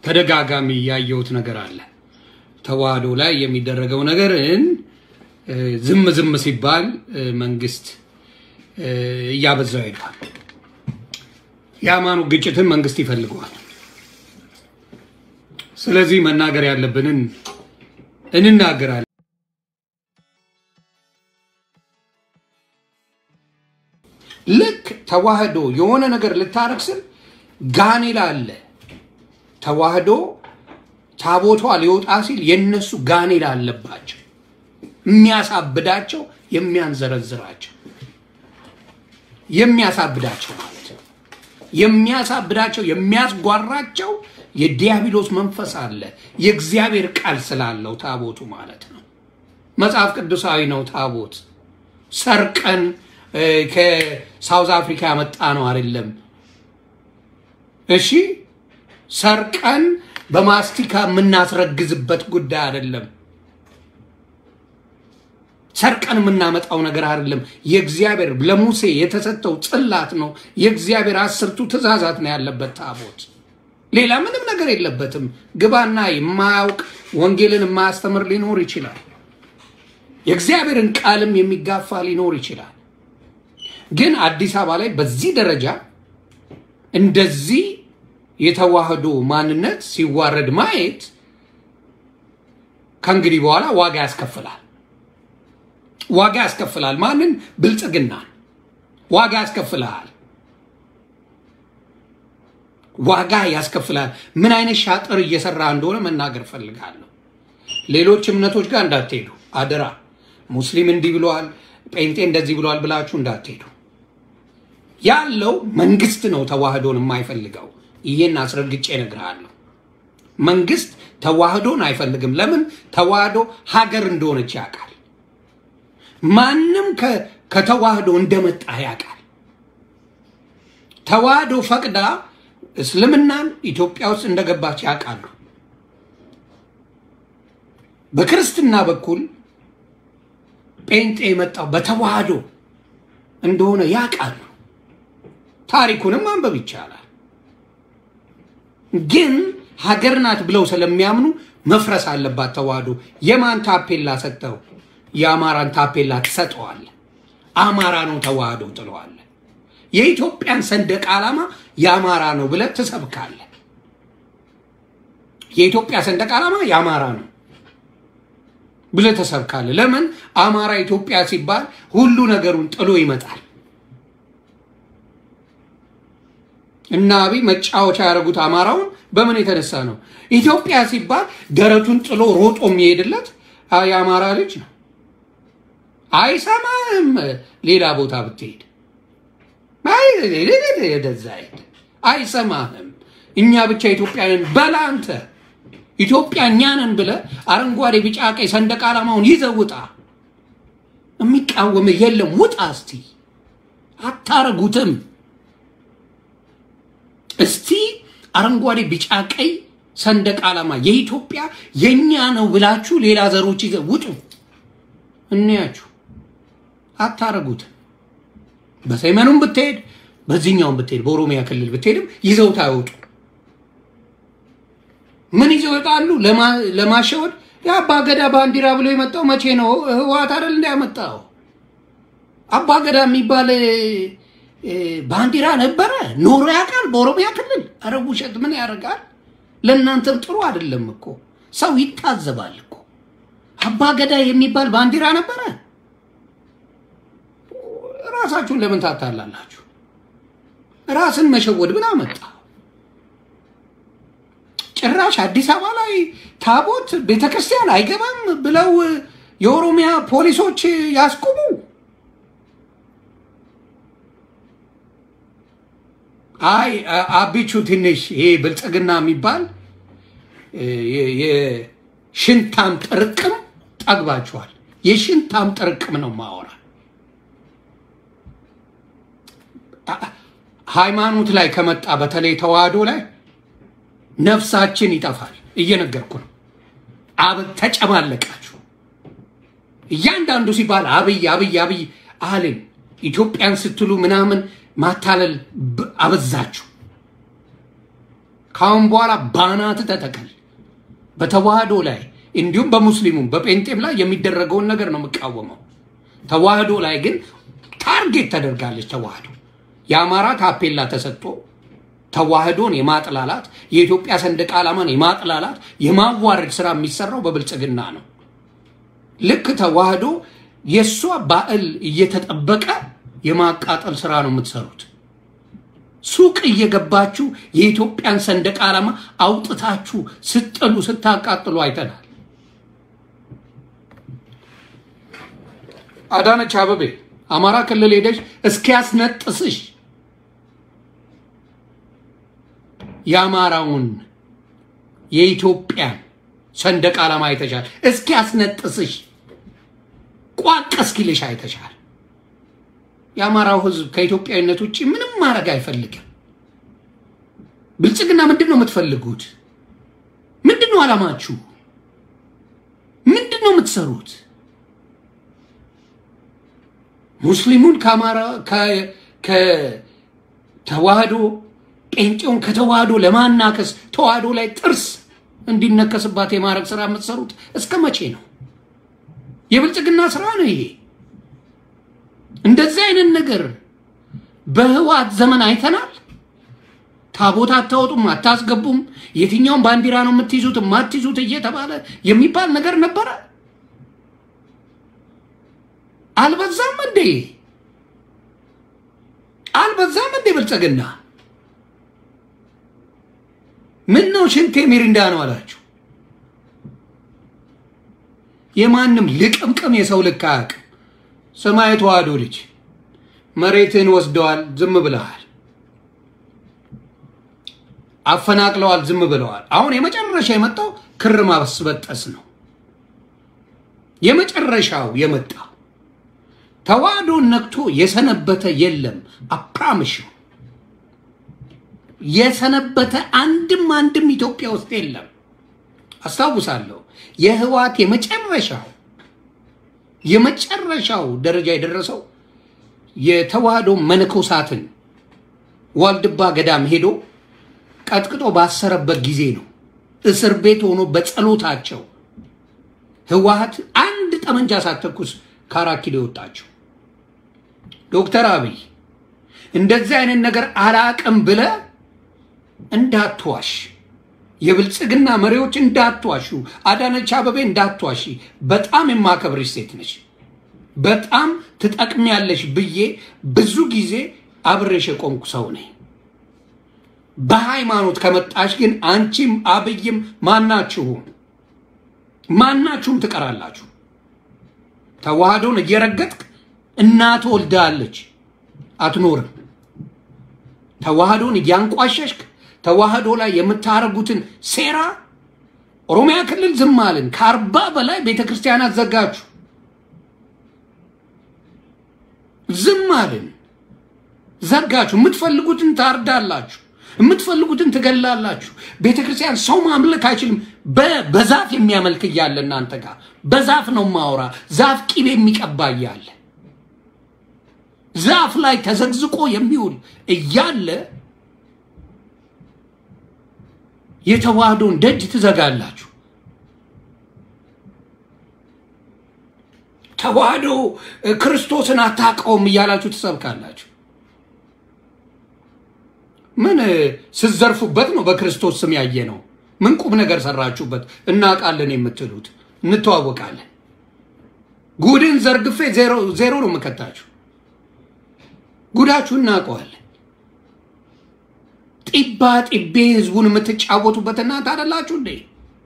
ተደጋጋሚ ያየሁት ነገር አለ። ተዋህዶ ላይ የሚደረገው ነገርን እ፣ ዝም ዝም ሲባል እ፣ መንግስት እ፣ እያበዛው ሄዷል። የሃይማኖት ግጭትን መንግስት ይፈልገዋል። ስለዚህ መናገር ያለብንን እንናገራለን። ልክ ተዋህዶ የሆነ ነገር ልታረግ ስል ጋኔል አለ። ተዋህዶ ታቦቷ ሊወጣ ሲል የነሱ ጋኔል አለባቸው፣ የሚያሳብዳቸው፣ የሚያንዘረዝራቸው የሚያሳብዳቸው ማለት ነው። የሚያሳብዳቸው የሚያስጓራቸው የዲያብሎስ መንፈስ አለ። የእግዚአብሔር ቃል ስላለው ታቦቱ ማለት ነው። መጽሐፍ ቅዱሳዊ ነው። ታቦት ሰርቀን እ፣ ከሳውዝ አፍሪካ ያመጣ ነው አይደለም። እሺ ሰርቀን በማስቲካ የምናስረግዝበት ጉዳይ አይደለም። ሰርቀን የምናመጣው ነገር አይደለም። የእግዚአብሔር ለሙሴ የተሰጠው ጽላት ነው። የእግዚአብሔር አስርቱ ትእዛዛት ነው ያለበት ታቦት። ሌላ ምንም ነገር የለበትም። ግባና የማያውቅ ወንጌልን የማያስተምር ሊኖር ይችላል። የእግዚአብሔርን ቃልም የሚጋፋ ሊኖር ይችላል። ግን አዲስ አበባ ላይ በዚህ ደረጃ እንደዚህ የተዋህዶ ማንነት ሲዋረድ ማየት ከእንግዲህ በኋላ ዋጋ ያስከፍላል። ዋጋ ያስከፍላል። ማንን? ብልጽግናን ዋጋ ያስከፍልሃል። ዋጋ ያስከፍላል። ምን አይነት ሻጥር እየሰራ እንደሆነ መናገር ፈልጋለሁ። ሌሎች እምነቶች ጋር እንዳትሄዱ አደራ። ሙስሊም እንዲህ ብለዋል፣ ጴንጤ እንደዚህ ብለዋል ብላችሁ እንዳትሄዱ። ያለው መንግስት ነው ተዋህዶን የማይፈልገው። ይህን አስረግጬ እነግርሃለሁ። መንግስት ተዋህዶን አይፈልግም። ለምን? ተዋህዶ ሀገር እንደሆነች ያውቃል። ማንም ከ- ከተዋህዶ እንደመጣ ያውቃል። ተዋህዶ ፈቅዳ እስልምናን ኢትዮጵያ ውስጥ እንደገባች ያውቃሉ። በክርስትና በኩል ጴንጤ የመጣው በተዋህዶ እንደሆነ ያውቃሉ። ታሪኩንም ማንበብ ይቻላል። ግን ሀገር ናት ብለው ስለሚያምኑ መፍረስ አለባት ተዋህዶ። የማን ታፔላ ሰጠው? የአማራን ታፔላ ትሰጠዋለ። አማራ ነው ተዋህዶ ጥለዋለ። የኢትዮጵያን ሰንደቅ ዓላማ የአማራ ነው ብለህ ትሰብካለህ። የኢትዮጵያ ሰንደቅ ዓላማ የአማራ ነው ብለህ ተሰብካለህ። ለምን? አማራ ኢትዮጵያ ሲባል ሁሉ ነገሩን ጥሎ ይመጣል። እና አብይ መጫወቻ ያደረጉት አማራውን በምን የተነሳ ነው? ኢትዮጵያ ሲባል ደረቱን ጥሎ ሮጦ የሚሄድለት አ- የአማራ ልጅ ነው። አይሰማህም። ሌላ ቦታ ብትሄድ አይ ወደዛ ሄድ፣ አይሰማህም። እኛ ብቻ ኢትዮጵያንን በላ አንተ ኢትዮጵያ እኛንን ብለህ አረንጓዴ፣ ቢጫ፣ ቀይ ሰንደቅ ዓላማውን ይዘህ ውጣ። የሚቃወምህ የለም። ውጣ እስቲ። አታረጉትም። እስቲ አረንጓዴ፣ ቢጫ፣ ቀይ ሰንደቅ ዓላማ የኢትዮጵያ የኛ ነው ብላችሁ ሌላ ዘሮች ይዘህ ውጡ። እንያችሁ። አታረጉትም። በሰሜኑም ብትሄድ በዚህኛውም ብትሄድ በኦሮሚያ ክልል ብትሄድም ይዘውት አይወጡ። ምን ይዘው ይወጣሉ? ለማ- ለማሸወድ የአባገዳ ባንዲራ ብሎ የመጣው መቼ ነው? ህወሓት አይደል እንዳያመጣው? አባገዳ የሚባል እ፣ ባንዲራ ነበረ ኖሮ ያውቃል በኦሮሚያ ክልል። ኧረ ውሸት ምን ያደርጋል? ለእናንተም ጥሩ አይደለም እኮ ሰው ይታዘባል እኮ። አባገዳ የሚባል ባንዲራ ነበረ። ራሳችሁን ለምን ታታላላችሁ? ራስን መሸወድ ምን አመጣ? ጭራሽ አዲስ አበባ ላይ ታቦት ቤተክርስቲያን አይገባም ብለው የኦሮሚያ ፖሊሶች ያስቁሙ። አይ አ- አቢቹ ትንሽ ይሄ ብልጽግና የሚባል እ፣ የ- የሽንታም ጥርቅም ጠግባችኋል። የሽንታም ጥርቅም ነው ማወራ ሃይማኖት ላይ ከመጣ በተለይ ተዋህዶ ላይ ነፍሳችን ይጠፋል። እየነገርኩ ነው። አብ ተጨማለቃችሁ። እያንዳንዱ ሲባል አብይ አብይ አብይ አልን። ኢትዮጵያን ስትሉ ምናምን ማታለል ብ- አበዛችሁ ካሁን በኋላ ባናት ተተከል። በተዋህዶ ላይ እንዲሁም በሙስሊሙም በጴንጤም ላይ የሚደረገውን ነገር ነው የምቃወመው። ተዋህዶ ላይ ግን ታርጌት ተደርጋለች። ተዋህዶ የአማራ ታፔላ ተሰጥቶ ተዋህዶን የማጥላላት የኢትዮጵያ ሰንደቅ ዓላማን የማጥላላት የማዋረድ ስራ የሚሰራው በብልጽግና ነው። ልክ ተዋህዶ የእሷ ባዕል እየተጠበቀ የማቃጠል ስራ ነው የምትሰሩት። ሱቅ እየገባችሁ የኢትዮጵያን ሰንደቅ ዓላማ አውጥታችሁ ስጥሉ ስታቃጥሉ አይተናል። አዳነች አበቤ አማራ ክልል ሄደሽ እስኪያስነጥስሽ የአማራውን የኢትዮጵያን ሰንደቅ ዓላማ አይተሻል። እስኪያስነጥስሽ ቋቅ እስኪልሽ አይተሻል። የአማራው ሕዝብ ከኢትዮጵያዊነት ውጭ ምንም ማድረግ አይፈልግም። ብልጽግና ምንድን ነው የምትፈልጉት? ምንድን ነው ዓላማችሁ? ምንድን ነው የምትሰሩት? ሙስሊሙን ከአማራ ከተዋህዶ ጴንጤውን ከተዋህዶ ለማናከስ ተዋህዶ ላይ ጥርስ እንዲነከስባት የማድረግ ስራ የምትሰሩት እስከ መቼ ነው? የብልጽግና ስራ ነው ይሄ። እንደዚህ አይነት ነገር በህወሓት ዘመን አይተናል። ታቦት አታወጡም፣ አታስገቡም፣ የትኛውን ባንዲራ ነው የምትይዙት የማትይዙት እየተባለ የሚባል ነገር ነበረ። አልበዛም እንዴ? አልበዛም እንዴ? ብልጽግና ምን ነው ሽንቴ ሚሪንዳ ነው አላችሁ። የማንም ልቅምቅም የሰው ልክ አያውቅም። ሰማይ ተዋህዶ ልጅ መሬትን ወስደዋል፣ ዝም ብለሃል። አፈናቅለዋል፣ ዝም ብለዋል። አሁን የመጨረሻ የመጣው ክር ማስበጠስ ነው። የመጨረሻው የመጣው ተዋህዶን ነክቶ የሰነበተ የለም። አፕራምሽ የሰነበተ አንድም አንድም ኢትዮጵያ ውስጥ የለም። አስታውሳለሁ የህወሓት የመጨረሻው የመጨረሻው ደረጃ የደረሰው የተዋህዶ መነኮሳትን ዋልድባ ገዳም ሄዶ ቀጥቅጦ ባሰረበት ጊዜ ነው። እስር ቤት ሆኖ በጸሎታቸው ህወሓት አንድ ጠመንጃ ሳትተኩስ ከአራት ኪሎ የወጣቸው ዶክተር አብይ እንደዚህ አይነት ነገር አላቅም ብለ እንዳትዋሽ፣ የብልጽግና መሪዎች እንዳትዋሹ፣ አዳነች አበቤ እንዳትዋሺ። በጣም የማከብርሽ ሴት ነች። በጣም ትጠቅሚያለሽ ብዬ ብዙ ጊዜ አብሬሽ የቆምኩ ሰው ነኝ። በሃይማኖት ከመጣሽ ግን አንቺም አብይም ማናችሁም ማናችሁም ትቀራላችሁ። ተዋህዶን እየረገጥክ እናት ወልዳለች አትኖርም። ተዋህዶን እያንቋሸሽክ ተዋህዶ ላይ የምታረጉትን ሴራ ኦሮሚያ ክልል ዝም አልን። ከአርባ በላይ ቤተ ክርስቲያናት ዘጋችሁ። ዝም አልን፣ ዘጋችሁ። የምትፈልጉትን ታርዳላችሁ፣ የምትፈልጉትን ትገላላችሁ። ቤተ ክርስቲያን ሰው ማምለክ አይችልም። በዛፍ የሚያመልክ እያለ እናንተ ጋር በዛፍ ነው ማውራ። ዛፍ ቂቤ የሚቀባ እያለ ዛፍ ላይ ተዘግዝቆ የሚውል እያለ የተዋህዶን ደጅ ትዘጋላችሁ። ተዋህዶ ክርስቶስን አታውቀውም እያላችሁ ትሰብካላችሁ። ምን ስትዘርፉበት ነው? በክርስቶስ ስም ያየ ነው። ምን ቁም ነገር ሰራችሁበት? እናውቃለን የምትሉት እንተዋወቃለን። ጉድን ዘርግፌ ዜሮ ነው የምከታችሁ። ጉዳችሁ እናውቀዋለን። ጢባ ጢቤ ህዝቡን የምትጫወቱበት እናንተ አደላችሁ እንዴ?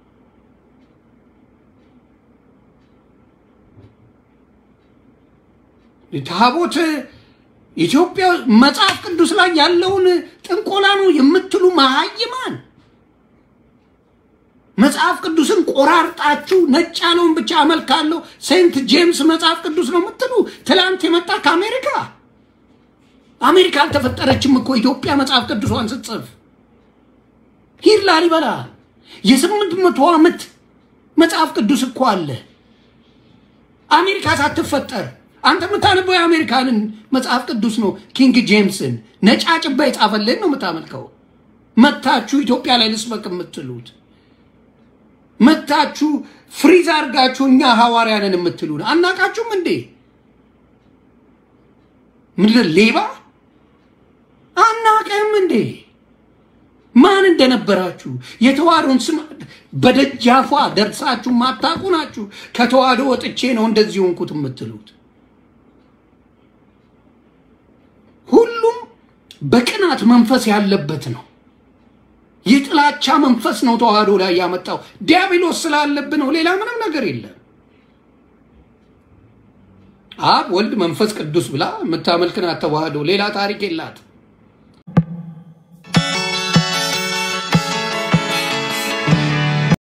ታቦት ኢትዮጵያ መጽሐፍ ቅዱስ ላይ ያለውን ጥንቆላ ነው የምትሉ መሀይማን መጽሐፍ ቅዱስን ቆራርጣችሁ ነጭ ያለውን ብቻ አመልካለሁ ሴንት ጄምስ መጽሐፍ ቅዱስ ነው የምትሉ ትላንት የመጣ ከአሜሪካ አሜሪካ አልተፈጠረችም እኮ ኢትዮጵያ መጽሐፍ ቅዱሷን ስትጽፍ ሂድ ላሊበላ የስምንት መቶ ዓመት መጽሐፍ ቅዱስ እኮ አለ አሜሪካ ሳትፈጠር አንተ የምታነበው የአሜሪካንን መጽሐፍ ቅዱስ ነው ኪንግ ጄምስን ነጫጭባ የጻፈልን ነው የምታመልከው መታችሁ ኢትዮጵያ ላይ ልስበክ የምትሉት መታችሁ ፍሪዝ አድርጋችሁ እኛ ሐዋርያንን የምትሉን አናቃችሁም እንዴ? ምንድን ሌባ አናቀም እንዴ? ማን እንደነበራችሁ የተዋህዶን ስም በደጃፏ ደርሳችሁ ማታውቁ ናችሁ። ከተዋህዶ ወጥቼ ነው እንደዚህ ሆንኩት የምትሉት ሁሉም በቅናት መንፈስ ያለበት ነው። የጥላቻ መንፈስ ነው ተዋህዶ ላይ ያመጣው። ዲያብሎስ ስላለብን ነው፣ ሌላ ምንም ነገር የለም። አብ ወልድ መንፈስ ቅዱስ ብላ የምታመልክናት ተዋህዶ ሌላ ታሪክ የላት።